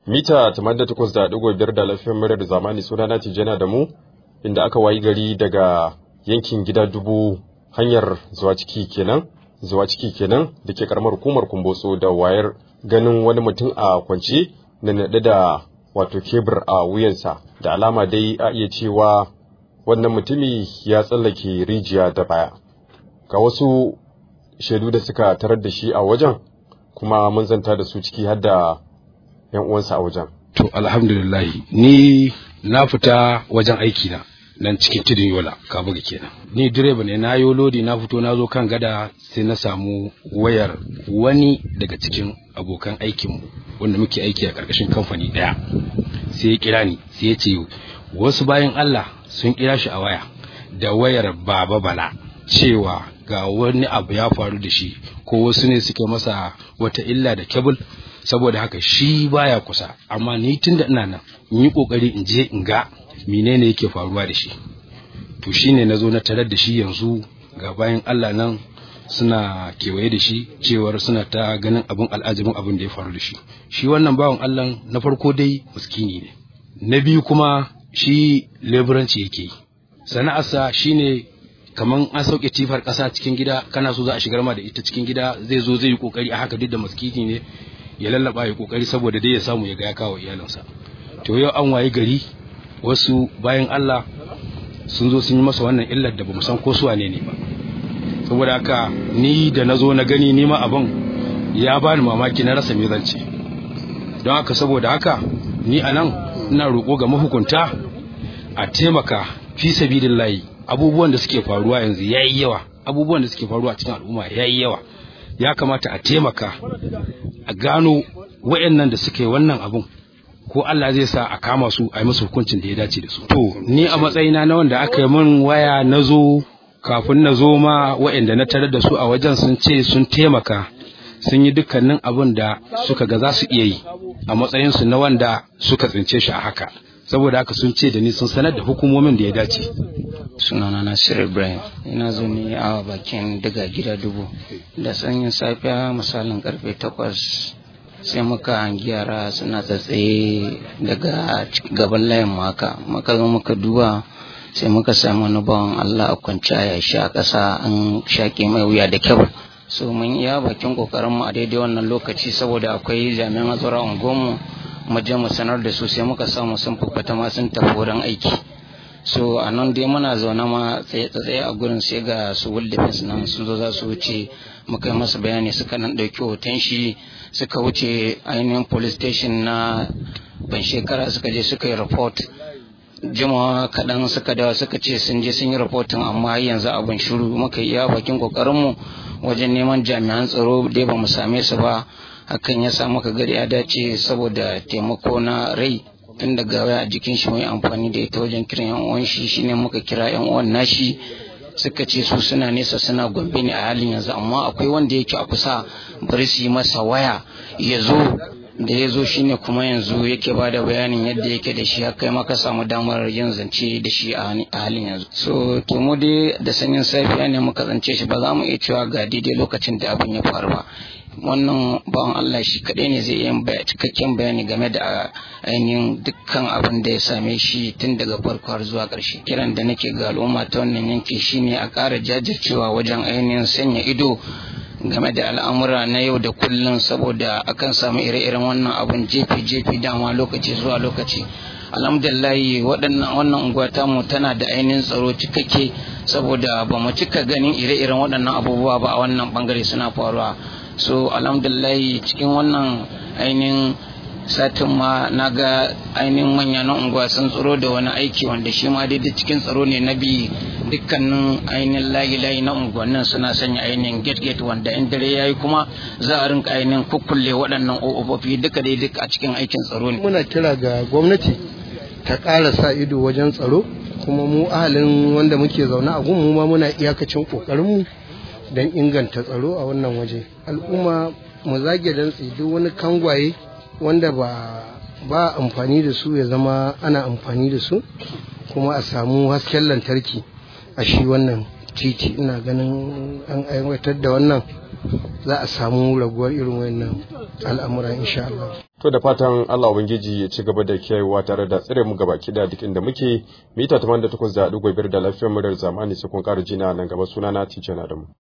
mita 88.5 da lafiyar murar zamani sunana tijjana da mu inda aka wayi gari daga yankin gida dubu hanyar zuwa ciki kenan zuwa ciki kenan da ke karamar hukumar kumbotso da wayar ganin wani mutum a kwance na naɗe da wato kebur a wuyansa da alama dai a iya cewa wannan mutumi ya tsallake rijiya da baya ga wasu shaidu da suka tarar da shi a wajen kuma mun zanta da su ciki har da yan uwansa a wajen to alhamdulillah ni na fita wajen aiki na nan cikin tudun yola kabuga kenan ni direba ne na yo lodi na fito na zo kan gada sai na samu wayar wani daga cikin abokan aikinmu wanda muke aiki a ƙarƙashin kamfani ɗaya sai ya kira ni sai ya ce wasu bayan Allah sun kira shi a waya da wayar baba bala cewa ga wani abu ya faru da shi ko wasu ne suke masa wata illa da kebul saboda haka shi baya kusa amma ni tun da ina nan in yi kokari in je in ga menene yake faruwa da shi to shine na zo na tarar da shi yanzu ga bayan Allah nan suna kewaye da shi cewar suna ta ganin abin al'ajabin abin da ya faru da shi shi wannan bawan Allah na farko dai muskini ne na biyu kuma shi leburanci yake sana'arsa shine kaman an sauke tifar ƙasa cikin gida kana so za a shigar ma da ita cikin gida zai zo zai yi kokari a haka duk da maskini ne ya lallaba ya kokari saboda dai ya samu ya ga ya kawo iyalinsa to yau an waye gari wasu bayan Allah sun zo sun yi masa wannan illar da bamu san ko su wane ne ba saboda haka ni da na zo na gani nima abin ya bani mamaki na rasa me zance don haka saboda haka ni a nan ina roƙo ga mahukunta a taimaka fi sabilillahi abubuwan da suke faruwa yanzu yayi yawa abubuwan da suke faruwa cikin al'umma yayi yawa ya kamata a taimaka a gano wayannan da suke wannan abun ko Allah zai sa a kama su a yi musu hukuncin da ya dace da su to ni a matsayina na wanda aka yi min waya na zo kafin na zo ma wayanda na tarar da su a wajen sun ce sun taimaka sun yi dukkanin abin da suka ga za su iya yi a matsayinsu na wanda suka tsince shi a haka saboda haka sun ce da ni sun sanar da hukumomin da ya dace sunana nasir ibrahim ina zo ne a bakin daga gida dubu da sanyin safiya misalin karfe takwas sai muka hangi yara suna tsatsaye daga gaban layin maka muka zo muka duba sai muka sami wani bawan allah a kwanci a yashi a ƙasa an shaƙe mai wuya da kyau so mun iya bakin ƙoƙarinmu a daidai wannan lokaci saboda akwai jami'an tsaro a unguwarmu mu je mu sanar da su sai muka samu sun fufata ma sun tafi wurin aiki so a nan dai muna zaune ma tsaye a gurin sai ga su will defense nan sun zo za su wuce muka yi masa bayani suka nan ɗauki hoton shi suka wuce ainihin police station na ban shekara suka je suka yi report jimawa kaɗan suka dawa suka ce sun je sun yi rahoton amma yanzu abin shiru muka yi iya bakin ƙoƙarinmu wajen neman jami'an tsaro dai ba mu same su ba hakan ya sa muka gari ya dace saboda taimako na rai tun daga waya a jikin shi mai amfani da ita wajen kiran yan uwan shi shine muka kira yan uwan nashi suka ce su suna nesa suna gombe ne a halin yanzu amma akwai wanda yake a kusa bari su yi masa waya ya zo da ya zo shine kuma yanzu yake ba da bayanin yadda yake da shi kai maka samu damar yin zance da shi a halin yanzu so to mu dai da sanyin safiya ne muka zance shi ba za mu iya cewa ga daidai lokacin da abin ya faru ba wannan bawan Allah shi kaɗai ne zai yi cikakken bayani game da ainihin dukkan abin da ya same shi tun daga farko har zuwa ƙarshe kiran da nake ga al'umma ta wannan yanki shine a ƙara jajircewa wajen ainihin sanya ido game da al'amura na yau da kullum saboda akan samu ire-iren wannan abun jefi-jefi dama lokaci zuwa lokaci alhamdulillahi waɗannan wannan unguwa tamu tana da ainihin tsaro cikakke saboda ba mu cika ganin ire-iren waɗannan abubuwa ba a wannan bangare suna faruwa so alhamdulillahi cikin wannan ainihin satin ma na ga ainihin manya na unguwa sun tsaro da wani aiki wanda shi ma daidai cikin tsaro ne na bi dukkanin ainihin layi-layi na unguwannin suna sanya ainihin gate-gate wanda in dare ya yi kuma za a rinka ainihin kukkulle waɗannan ƙofofi duka dai duk a cikin aikin tsaro ne. muna kira ga gwamnati ta ƙara sa ido wajen tsaro kuma mu ahalin wanda muke zaune a gun mu ma muna iyakacin ƙoƙarinmu don inganta tsaro a wannan waje al'umma mu zage dantse duk wani kangwaye wanda ba ba amfani da su ya zama ana amfani da su kuma a samu hasken lantarki a shi wannan titi ina ganin an aiwatar da wannan za a samu raguwar irin wannan al'amura insha Allah To da fatan Allah Ubangiji ya ci gaba da kiyayewa tare da tsire mu gaba da duk inda muke mita 88 da ɗigo biyar da lafiyar murar zamani sai kun ƙara jina nan gaba sunana Tijjana Adamu.